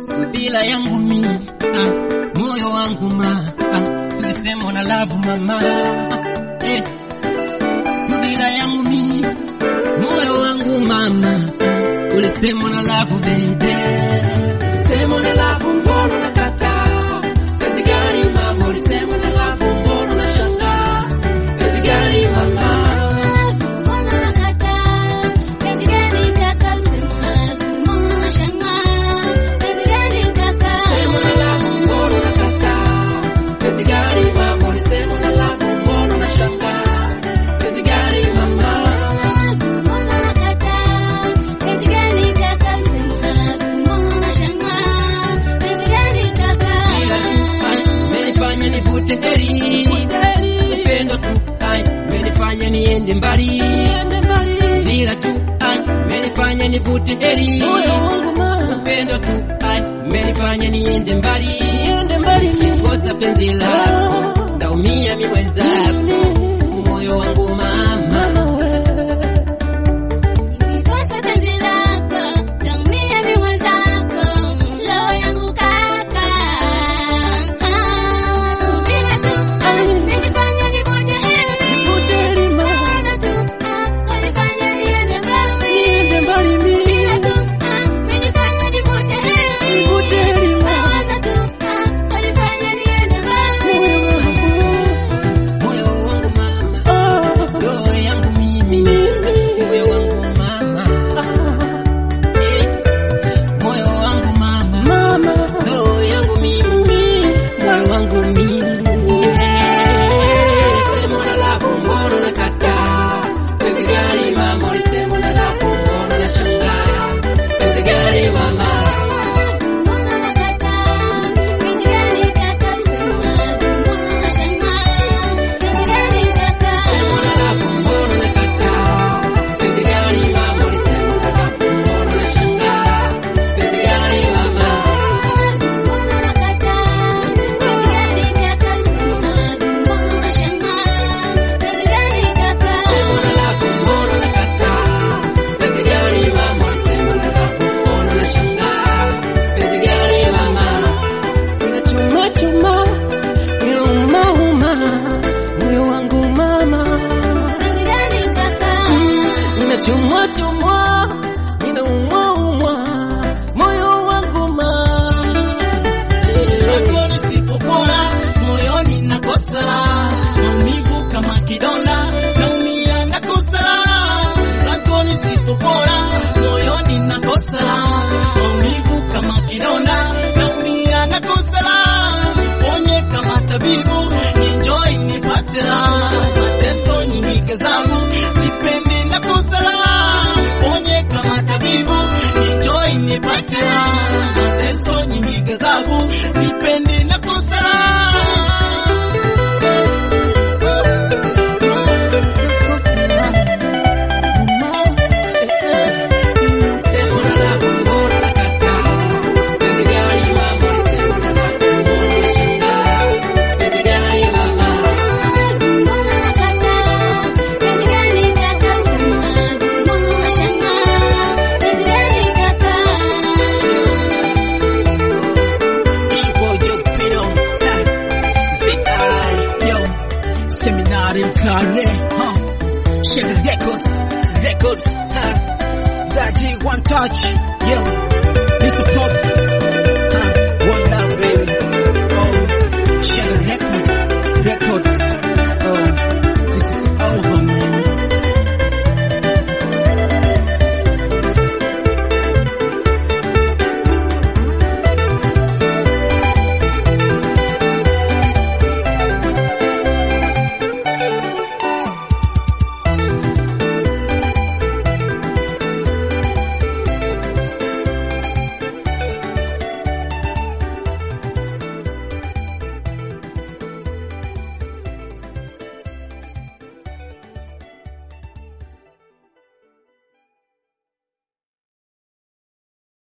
subila yangu mi ah, moyo wangu ma ah, silisema na love mama ah, eh, subila yangu mi moyo wangu mama ah, ulisema na love baby ulisema na love mbona nakataa kazi gani mama ulisema na love mbona unashangaa kazi gani mama Sema na love mbona unakataa kazi gani mama ulisema na love mbona unashangaa kazi gani mama Ila tu ai, menifanya nivute heri upendo tu ai menifanya niende mbali ila tu ai menifanya nivute heri upendo tu ai menifanya niende mbali kosa penzi lako ndaumia mi mwenzako moyo wangu mama moyo wangu mama roho yangu mimi moyo wangu mama Eh, moyo wangu mama roho yangu mimi moyo wangu mimi Eh, sema na lako mbona nakataa penzi gani mama ulisema na lako mbona nashangaa penzi gani mama sema na lako mbona nakataa penzi gani mama ulisema na lako mbona nashangaa penzi gani mama Sema na lako mbona nakataa penzi gani mama ulisema na lako mbona nashangaa penzi gani mama Unachuma chuma inauma uma moyo wangu mama Unachuma chuma inauma uma moyo wangu mama Zako nisipopona moyoni nakosa raha. maumivu kama kidonda naumia nakosa raha. Zako nisipopona moyoni nakosa raha. maumivu kama kidonda naumia nakosa raha. ponye kama tabibu enjoy nipate raha. mateso nyingi zangu sipendi nakosa raha. ponye kama tabibu enjoy nipate raha. mateso nyingi gazabu sipendi nakosa raha. Sema na lako mbona nakataa penzi gani mama ulisema na lako mbona nashangaa penzi gani mama It's your boy Just Pino. ZI, yo. Seminari Mkare, huh? Sugar Records, Records, huh? Daddy One Touch, yo.